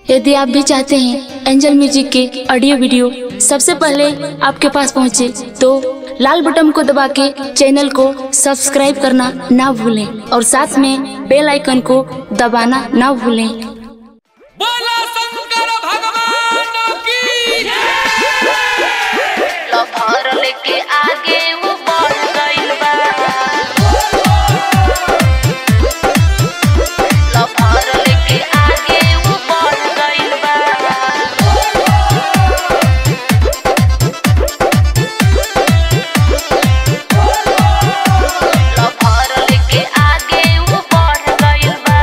यदि आप भी चाहते हैं एंजल म्यूजिक के ऑडियो वीडियो सबसे पहले आपके पास पहुंचे तो लाल बटन को दबा के चैनल को सब्सक्राइब करना ना भूलें और साथ में बेल आइकन को दबाना ना भूलें बोला शंकर भगवान की लफर लेके आगे वो बढ़ गइल बा लफर लेके आगे वो बढ़ गइल बा लफर लेके आगे वो बढ़ गइल बा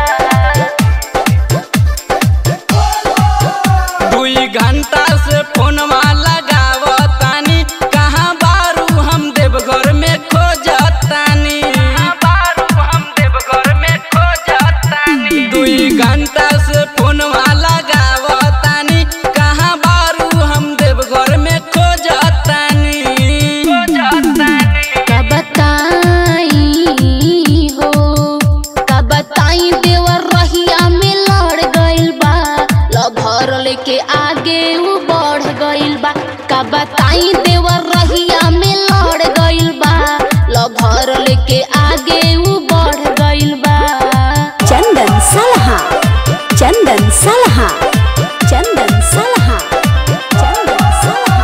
दुई घंटा से फोनवा लगावतानी कहाँ बारू हम देवघर में खोजतानी बारू हम देवघर में खोजतानी दुई घंटा से फोनवा लगावतानी कहाँ बारू हम देवघर में खोजतानी खोजतानी का बताई हो का बताई देवर रहिया में लड़ गइल बा लभर लेके आगे वो बढ़ गइल बा का बताई देवर रहिया में लड़ गइल बा लभर लेके आगे वो बढ़ गइल बा चंदन सलहा चंदन सलहा चंदन सलहा चंदन सलहा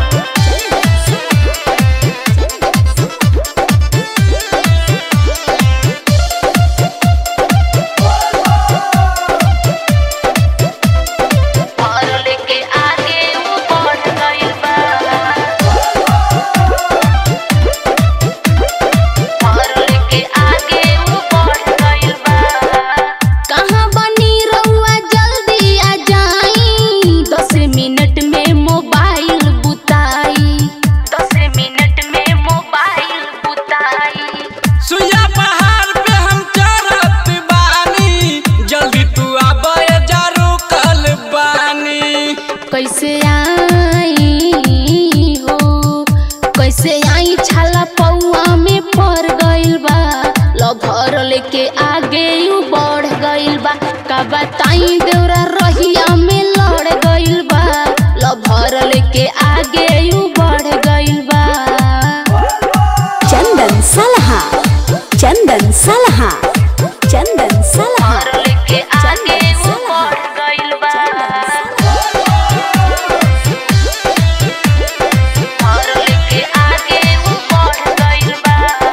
लभर लेके आगे वो बढ़ गइल बा लभर लेके आगे वो बढ़ गइल बा कहाँ बनी रउआ जल्दी आ जाई दस मिनट में मोबाइल बुताई दस मिनट में मोबाइल बुताई सुइया पहाड़ पे हम चढ़त बानी जल्दी तू आबे जरू कल बानी कैसे आई हो कैसे आई छाला पौआ में पड़ गइल बा लभर लेके आगे यू बढ़ गइल बा का बताई देवरा रहिया में लड़ गइल बा लभर लेके आगे यू बढ़ गइल बा चंदन सलहा चंदन सलहा चंदन सलहा लभर लेके आगे यू बढ़ गइल बा लभर लेके आगे यू बढ़ गइल बा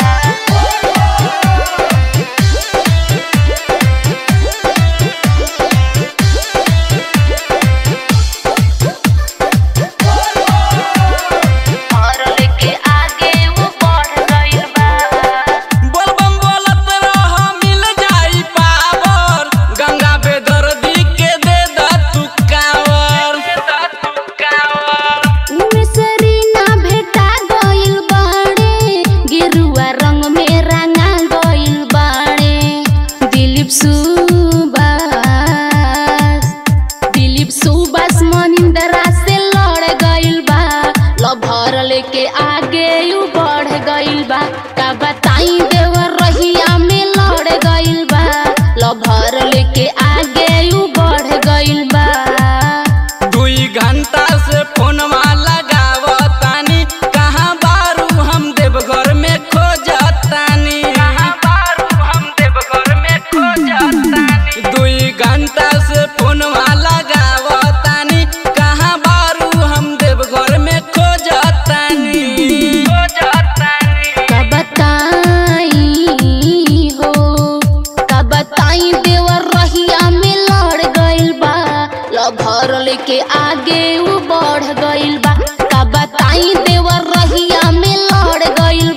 लभर लेके आगे वो बढ़ गइल बा बोलबम बोलत रह मिल जाई पावर गंगा बेदर्दी के दे द तू कावर दे द तू कावर मिसरी ना भेटा गइल बाड़े गेरुआ रंग में रंगा गइल बाड़े दिलीप सुबास दिलीप सुबास मनिंदरा से लड़ गइल बा लभर लेके आगे यू बढ़ गइल बा का बताई देवर रहिया में लड़ गइल बा लभर लेके आगे यू बढ़ गइल बा दुई घंटा से फोनवा लगावतानी कहाँ बारू हम देवघर में खोजतानी कहाँ बारू हम देवघर में खोजतानी दुई घंटा से फोनवा लगावतानी कहाँ बारू हम देवघर में खोजतानी खोजतानी का बताई हो का बताई देवर रहिया में लड़ गइल बा लभर लेके आगे वो बढ़ गइल बा का बताई देवर रहिया में लड़ गइल